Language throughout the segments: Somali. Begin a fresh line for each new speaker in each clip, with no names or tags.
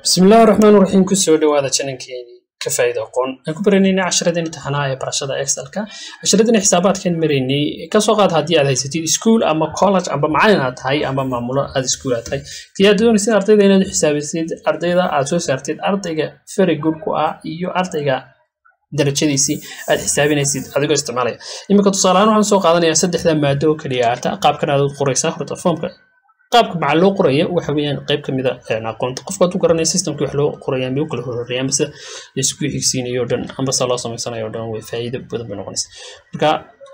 bismillahi raxmaan raxiim kusoo dhawaada janankeeni ka faa'iida aqoon aan ku baraynayna casharadeen imtixaanaha ee barashada excelka casharadeen xisaabaadkan maraynay kasoo qaad haddii aad haysatid school ama college amba macalin aad tahay ama maamulo aad school aad tahay tii aad doonaysid ardayda inaad xisaabisid ardayda aad soo saartid ardayga very good ku ah iyo ardayga darajadiisii aad xisaabinaysid adigoo isticmaalaya iminka tusaalehaan waxaan soo qaadanayaa saddexda maado oo keliya aata qaabkan aad u qoraysaa horta foomka qaabka maxaa loo qoraya waxa weeyaan qayb ka mid a aqoonta qofka hadduu garanaya systemki wax loo qoraya ama u kala horeeya amase laisku xigsiinayo o dhan ambase loo samaysanayo o dhan way faa'iido badan bay noqonaysa marka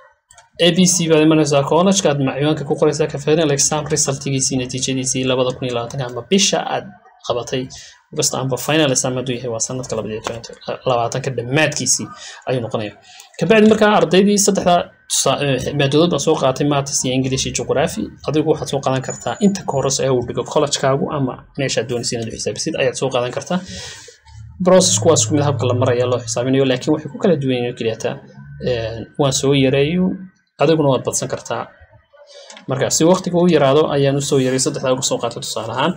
a b c baad imanaysaa college aad macluumaadka ku qoraysaa ka final exam resultigiisii natiijadiisii labada kun iyo labaatanka ama bisha aad qabatay kasta amba final exam hadduu yahay waa sanadka labaatanka dhammaadkiisii ayuu noqonaya kabacdi markaa ardaydii saddexda maadadood baa soo qaatay maths iyo english iyo geography adigu waxaad soo qaadan kartaa inta ka horeysa ee uu dhigo collegekaagu ama meeshaad doonaysa inaad u xisaabisid ayaad soo qaadan kartaa processku waa isku mid habka la maraya loo xisaabinayo laakiin waxay ku kala duwan yihiin keliyata waan soo yareeyo adiguna waad badsan kartaa marka si waqtiga u yaraado ayaan usoo yaray saddexdaa uga soo qaatay tusaale ahaan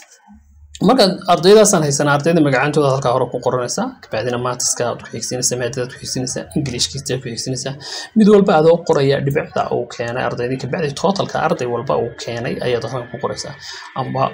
marka ardaydaasaan haysanaa ardayda magacantooda halkaa hore ku qoranaysaa kabacdina maatiska aad ku xigsinaysaa maadadaad ku xigsinaysaa ingilishkiisa ku xigsinaysaa mid walba adoo qoraya dhibicda uu keenay ardaydii kabacdi totalka arday walba uu keenay ayaad halkan ku qoraysaa amba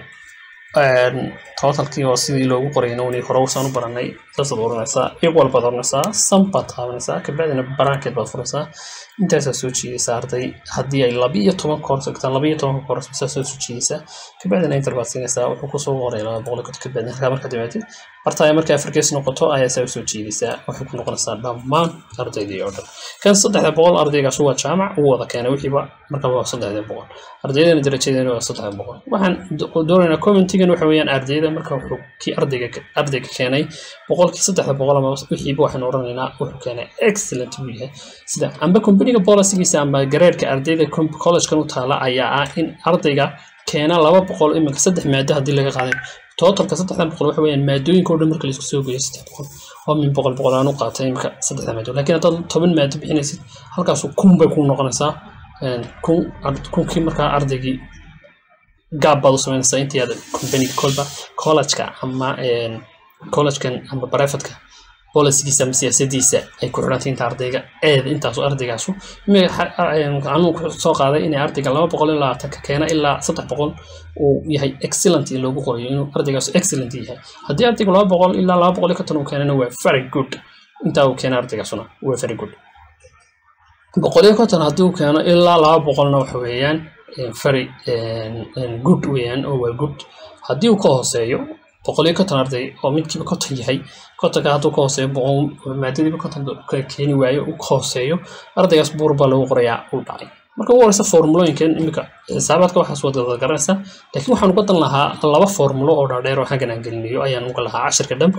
totalkii oo sidii loogu qorayna unii hore usaan u baranay saasaad oranaysaa equal baad oranaysaa sum baad taabanaysaa kabacdina bracket baad furaysaa intaasaa soo jiidaysaa arday haddii ay laba iyo toban koor tagtaan laba iyo tobanka koor saa soo jiidaysaa kabacdina inter baad siinaysaa wuxuu kusoo qoray laba boqol kood kabacdina halkaa markaad dhimaatid bartaaya markay afarkees noqoto ayaa saa usoo jiidaysaa waxay ku noqonaysaa dhammaan ardaydii oo dhan kan saddexda boqol ardaygaas waa jaamac uu wada keenay wixiiba markaba waa saddexda boqol ardaydana darajadeena waa saddexda boqol waxaan doonaynaa commentigan waxa weeyaan ardayda marka wuxuu kii ardayga ardayga keenay boqolkii saddexda boqol ama wixiiba waxaan oranaynaa wuxuu keenay excellent buu yahay sida amba companyga policygiisa amba gareerka ardayda collegekan u taala ayaa ah in ardayga keena laba boqol iminka saddex maado haddii laga qaaday totalka saddexdan boqol waxa weeyaan maadooyinka oo dhan marka laisku soo geeyo saddex boqol oo min boqol boqol aan u qaatay iminka saddexda maado laakiin haddaad toban maado bixinaysid halkaasu kun bay kuu noqonaysaa kun kunkii markaa ardaygii gaab baad u samaynaysaa intii aad companyga kolba collegeka ama collegekan ama privateka bolisigiisa ama siyaasadiisa ay ku xidhantay inta ardayga eed intaasu ardaygaasu anuu ku soo qaaday inay ardayga laba boqol iyo labaatanka keena ilaa saddex boqol uu yahay excellent loogu qorayo inuu ardaygaasu excellent yahay haddii ardaygu laba boqol ilaa laba boqol iyo konton uu keenana waa very good intaa uu keena ardaygaasuna waa very good boqol iyo konton haddii uu keeno ilaa laba boqolna waxa weeyaan very good weeyaan oo waa good haddii uu ka hooseeyo boqol iyo konton arday oo midkiiba konton yahay kontonka hadduu ka hooseeyo maadadiiba konton keeni waayo uu ka hooseeyo ardaygaas buur baa lagu qorayaa uu dhacay marka ugu horeysa formulooyinkan iminka xisaabaadka waxaas wada garanaysaa laakiin waxaan uga dan lahaa laba formulo oo dhaadheer oo xaggan aan gelinayo ayaan uga lahaa cashirka dhan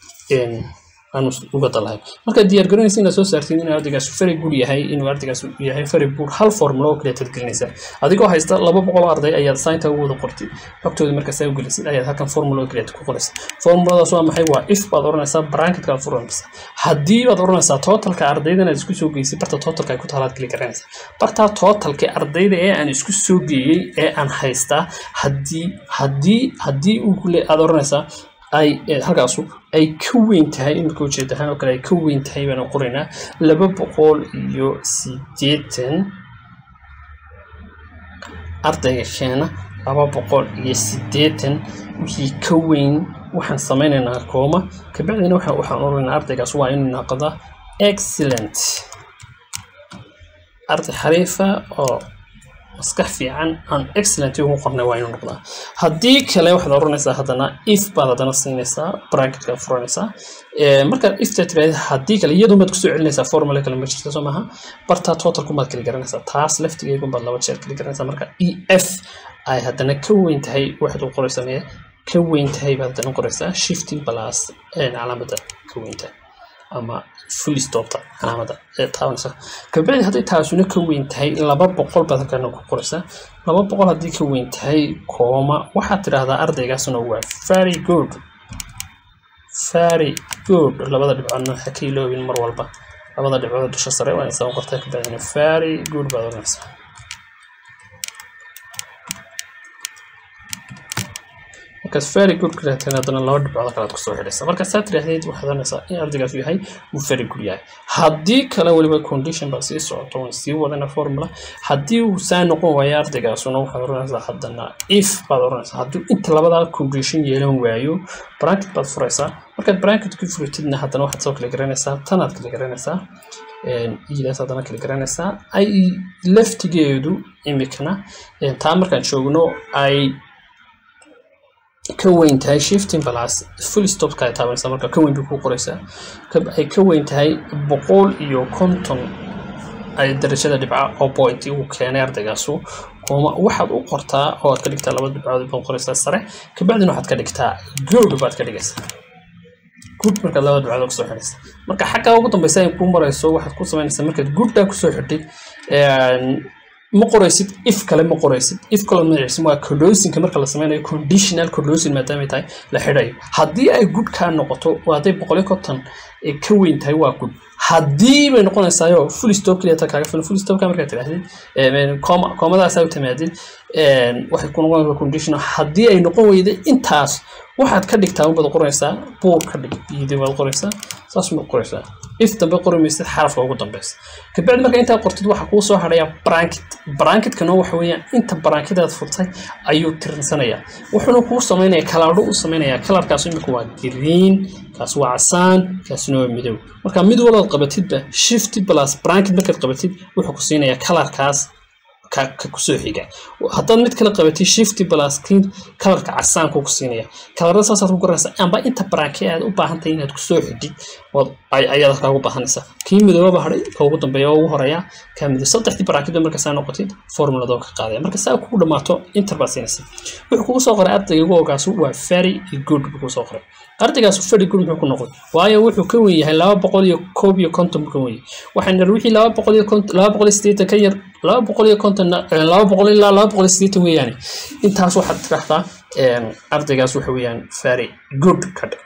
aanu uga dan lahay marka diyaargarinaysa inaad soo saartid inuu ardaygaas very good yahay inuu ardaygaas yahay very good hal formulo oo kaliya tad gelinaysaa adigoo haysta laba boqol oo arday ayaad saynta ugu wada qortid xogtooda markaa saa u gelisid ayaad halkan formulo oo kaliya ku qoraysa formuladaas waa maxay waa if baad oranaysaa bracketka aad furanaysaa haddii baad oranaysaa totalka ardaydan aad isku soo geysay barta totalka ay ku taalaad geli garanaysaa bartaa totalka ardayda ee aan isku soo geeyey ee aan haystaa haddii haddii haddii uu aad oranaysaa ay halkaasu ay ka weyn tahay iminka ujeed ahaan oo kale ay ka weyn tahay baan qoraynaa laba boqol iyo siddeetan ardayga keena laba boqol iyo siddeetan wixii ka weyn waxaan samaynaynaa kooma kabacdina waxa waxaan oranaynaa ardaygaas waa inuu noqda excellent arday xariifa oo maskax fiican aan excellent ugu qornay waa inuu noqdaa haddii kale waxaad oranaysaa haddana if baad haddana siinaysaa bracketka furanaysaa markaad ifta tiraahda haddii kale iyadun baad kusoo celinaysaa formula kale ma jirta soo maaha bartaa totalku baad kala garanaysaa taas laftigeegun baad laba jeer kala garanaysaa marka e f ay haddana ka weyn tahay waxaad u qoraysaa mee ka weyn tahay baad haddana qoraysaa shifting plus calaamadda ka weyn tahay ama full stopta calaamada ee taabanaysa kabacdi hadday taasuna ka weyn tahay laba boqol baad halkana ku qoraysaa laba boqol haddii ka weyn tahay kooma waxaad tidhaahdaa ardaygaasuna waa very good very good labada dhibcoodna ha ka iloobin mar walba labada dhibcood dusha sare waa insaa qortaa kabacdina very good baad oranaysaa markaas very good ka raadteen haddana laba dhibcood kale aad kusoo xidhaysa marka saa tiraahdeed waxaad oranaysaa in ardaygaas yahay uu very good yahay haddii kale weliba condition baa sii socoto waan sii wadana formula haddii uu saa noqon waayo ardaygaasuna waxaad oranaysaa haddana if baad oranaysaa hadduu inta labadaa condition yeelan waayo bracket baad furaysaa markaad bracket ku furitidna haddana waxaad soo kala garanaysaa tanaad kala garanaysaa idaas haddana kala garanaysaa ay laftigeedu imikana taa markaan joogno ay ka weyn tahay shifting plus full stopka ay taabanaysaa marka ka weyn bay ku qoraysaa ay ka weyn tahay boqol iyo konton ay darajada dhibca oo point uu keenay ardaygaasu kuma waxaad u qortaa oo aad ka dhigtaa laba dhibcood baad qoraysaa sare kabacdina waxaad ka dhigtaa good baad ka dhigaysaa good markaad laba dhibcood kusoo xidhaysa marka xaggaa ugu dambeysa ay ku marayso waxaad ku samaynaysaa markaad gooddaa kusoo xidhay ma qoraysid if kale ma qoraysid if kale magaciisa waa closingka marka la sameynayo conditional closing maadaamay tahay la xidhayo haddii ay good kaa noqoto waa hadday boqol iyo konton ka weyn tahay waa good haddii bay noqonaysaayo full stop keliya ta kaaga filan full stopka markaad tidhaahdid coma comadaasaa u timaadid waxay ku noqonaysaa conditional haddii ay noqon weyday intaas waxaad ka dhigtaa unbaad qoraysaa buur ka dhig biyidi baad qoraysaa saas baad qoraysaa if dambe qori maysid xarafka ugu dambeysa kabacdi marka intaa qortid waxaa kuu soo hadhaya bracket bracketkana waxa weeyaan inta brackedaad furtay ayuu tirinsanayaa wuxuuna kuu samaynaya kalaadho u samaynaya kalarkaas imika waa green kaas waa casaan kaasina waa midow marka mid walaad qabatidba shift plus bracket markaad qabatid wuxuu ku siinayaa kalarkaas ka kusoo xiga haddaad mid kale qabatid shifty plus kin kalarka casaanku ku siinaya kalarada saasaad ku garanaysaa amba inta baraake aad u baahan tahay inaad kusoo xidhid ayaad halkaa ugu baahanaysaa kii midoobaba hadhay ka ugu dambeeya oo ugu horeeya kaa midow saddexdii baraakida marka saa noqotid formulada ka qaadaya marka saa kugu dhamaato inter baad siinaysa wuxuu kugu soo qoray ardayga ugu ogaasu waa very good buu kugu soo qoray ardaygaas very good muxuu ku noqday waayo wuxuu ka wen yahay laba boqol iyo koob iyo konton buu ka wen yahay waxaan nir wixii laba boqol iyo konton laba boqol iyo siddeetan ka yar laba boqol iyo konton laba boqol ilaa laba boqol iyo siddeetan weeyaane intaas waxaad tiraahdaa ardaygaas waxa weeyaan very good ka dhig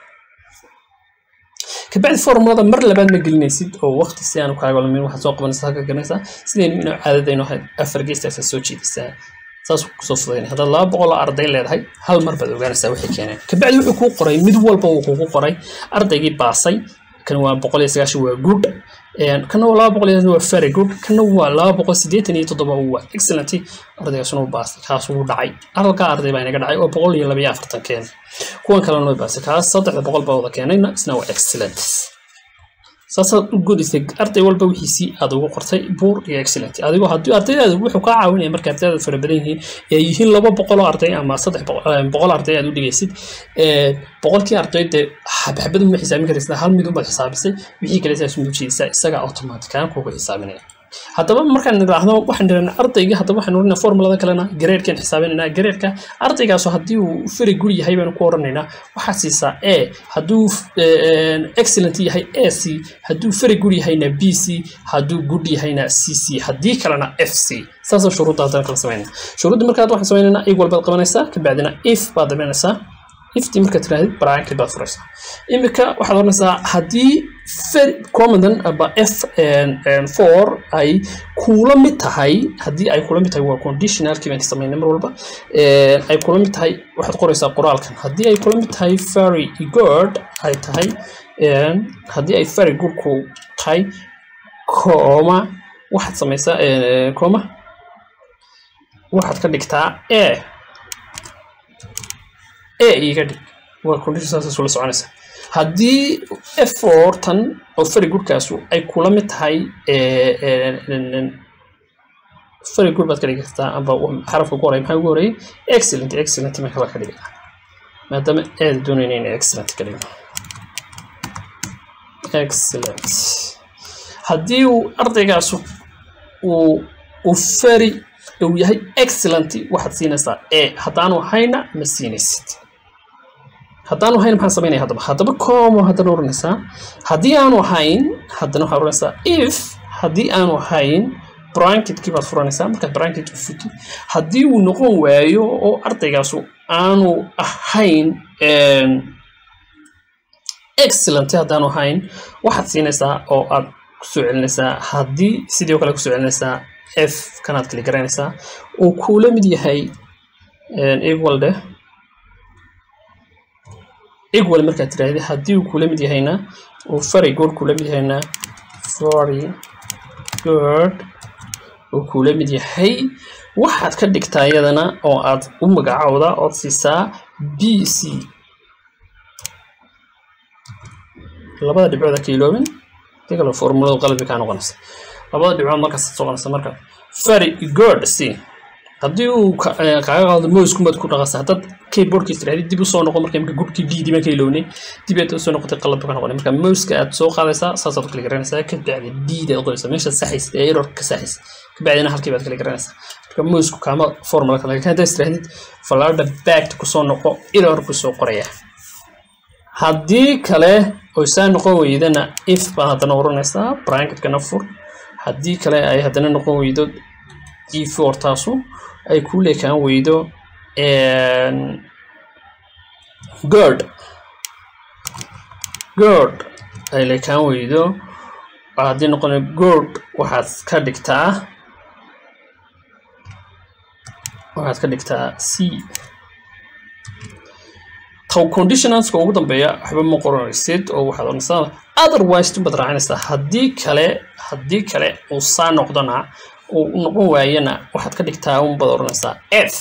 kabacdi formulada mar labaad ma gelinaysid oo waqti si aanu kaaga lumin waxaad soo qabanaysaa halka garanaysaa sidaynu inuu caadadaynu ahayd afar geestaasaa soo jeedisaa saas kusoo fudayn haddaad laba boqol oo arday leedahay hal mar baad ogaanaysaa waxay keeneen kabacdi wuxuu kuu qoray mid walba uu kugu qoray ardaygii baasay kan waa boqol iyo sagaashan waa good kana waa laba boqol iyo waa very good kana waa laba boqol siddeetan iyo toddoba waa excellent ardaygaasuna u baasay kaas wuu dhacay halkaa arday baa inaga dhacay oo boqol iyo laba iyo afartan keenay kuwan kalena way baasay kaas saddexda boqol baa wada keenayna isna waa excellent saasaad u godisay arday walba wixiisii aad ugu qortay buur iyo excellent adigoo haddii ardaydaada wuxuu kaa caawinaya marka ardaydaada fara badan yihiin ee yihiin laba boqol oo arday ama saddex boqol arday aad u dhigaysid boqolkii arday dee xabxabad uma xisaabin karaysa hal mid ubaad xisaabisay wixii kale saas muujiyeysaa isaga automatikaan kuuga xisaabinaya haddaba markaan nidhaahdo waxaan nidhahnaa ardayga haddaba waxaan oranaa formulada kalena gareerkaan xisaabinaynaa gareerka ardaygaasu haddii uu very good yahay baanu ku oranaynaa waxaad siisaa a hadduu excellent yahay a c hadduu very good yahayna b c hadduu good yahayna c c haddii kalena f c saasoo shuruudda haddana kala samaynaa shuruudda markaad waxaan samaynaynaa ig walbaad qabanaysaa kabacdina if baad dabaynaysaa iftii markaad tirahdid bracket baad furaysaa imika waxaad oranaysaa haddii commandan aba f four ay kula mid tahay haddii ay kula mid tahay waa conditionalkii baan samaynay mar walba ay kula mid tahay waxaad qoraysaa qoraalkan haddii ay kula mid tahay very good ay tahay haddii ay very good ku tahay coma waxaad samaysaa coma waxaad ka dhigtaa a a iga dhig waa condition saas ula soconaysa haddii efortan oo very goodkaasu ay kula mid tahay very good baad ka dhigi kartaa amba xarafka ugu horey maxaa ugu horeyay excellent excellent marka baa ka dhigata maadaama aada doonayna in excellent ka dhigno excellent haddii uu ardaygaasu uu uu very uu yahay excellent waxaad siinaysaa e haddaanu hayna ma siinaysid haddaanu hayn maxaan samaynaya haddaba haddaba como haddana oranaysaa haddii aanu hayn haddana waxaad oranaysaa if haddii aanu hayn branketkii baad furanaysaa markaad branket u futi haddii uu noqon waayo oo ardaygaasu aanu ahayn excellent haddaanu hayn waxaad siinaysaa oo aad kusoo celinaysaa haddii sidii o kale kusoo celinaysaa f kanaad kali garanaysaa uu kuula mid yahay equal dheh equal markaad tiraahdi haddii uu kula mid yahayna uu very good kula mid yahayna very good uu kula mid yahay waxaad ka dhigtaa iyadana oo aad u magacowda ood siisaa b c labada dhibcood ha ka iloobin hadii kale formuladu qalbi kaa noqonaysa labada dhibcood markaas soo qonaysa marka very good c haddii uu kaaga qaado mousekumaad ku dhaqasa haddaad keyboardkiis tirahdid dib usoo noqo marka imka gudkii d diban ka ilownay dib aad usoo noqotay qalabka ka noqonay marka mouseka aad soo qaadaysaa saasaad kala garanaysaa ka bacdi d daad qoraysaa meesha saxaysa ee error ka saxaysa ka bacdina halkii baad kala garanaysaa marka mousku kaama formula kale laakiin haddaad tirahdid fallaadha backed kusoo noqo error kusoo qoraya haddii kale oy saa noqon weydana if baad haddana oranaysaa bracketkana fur haddii kale ay haddana noqon weydo g four taasu ay ku leekaan weydo gord gord ay leekaan weydo haddii noqona gord waxaad ka dhigtaa waxaad ka dhigtaa c taw conditionanska ugu dambeeya waxba ma qoranaysid oo waxaad oranaysaa otherwise tunbaad raacinaysaa haddii kale haddii kale uu saa noqdona uu noqon waayana waxaad ka dhigtaa unbaad oranaysaa f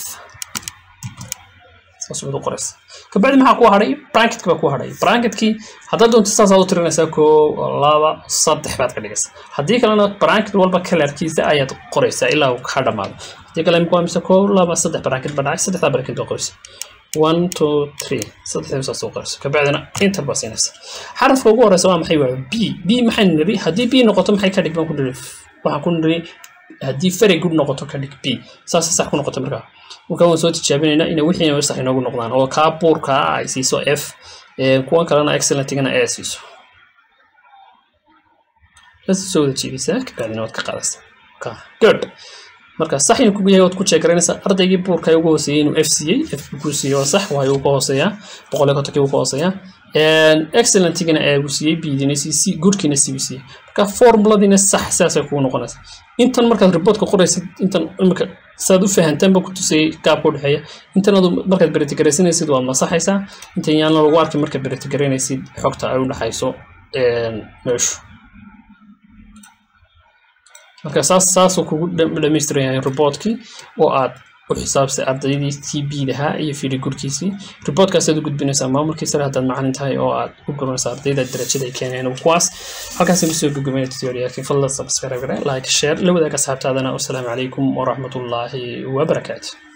saas baad u qoraysaa kabacdi maxaa ku hadhay branketka baa ku hadhay branketkii haddaad doonto saasaad u tirinaysaa koo laba saddex baad ka dhigaysaa haddii kalena branket walba kalarkiisa ayaad qoraysaa ilaa uu ka dhamaado haddii kale imika waa mise koo laba saddex branket baa dhacay saddexdaa branket baa qoraysaa one two three saddexdii saas u qorayso kabacdina inter baa siinaysa xarafka ugu horeysa waa maxay waa b b maxay niri haddii b noqoto maxay ka dhig baan ku niri waxaan ku niri haddii very good noqoto ka dhig b saas sax ku noqoto markaa markaa waan soo tijaabinaynaa inay wixii sax inoogu noqdaan oo kaa buurka ay siiso f kuwan kalena excellentigana a siiso bas soo wada jiibisaa kabacdina waad ka qaadaysaa good marka sax inuu kugu yahay waad ku jeegaraynaysaa ardaygii buurka ugu hooseeyey inuu f siiyey f ku siiyey waa sax waayo uu ka hooseeyaa boqol iyo kontonkii uu ka hooseeyaa excellentigana ee uu siiyey bidina c c goodkiina c uu siiyey marka formuladiina sax saasay kugu noqonaysa intan markaad reportka qoraysid intan imika saad u fahantaanba ku tusayay gaabka u dhexeeya intan adu markaad beretigaraysanaysid waad masaxaysaa intan yaana lagu arki markaad beretigaranaysid xogta ay u dhexayso meeshu marka saas saasuu kugu dhamaystiran yahay reportkii oo aad u xisaabsay ardaydii t b dahaa iyo fili gurkiisii reportkaasaad u gudbinaysaa maamulkii sare haddaad macalin tahay oo aad u guranaysaa ardayda darajada ay keeneen kuwaas halkaas kusoo gudgumayna tutorialkii fadlan subscribe like share la wadaag asxaabtaadana wasalaamu calaykum waraxmatullaahi wabarakaatu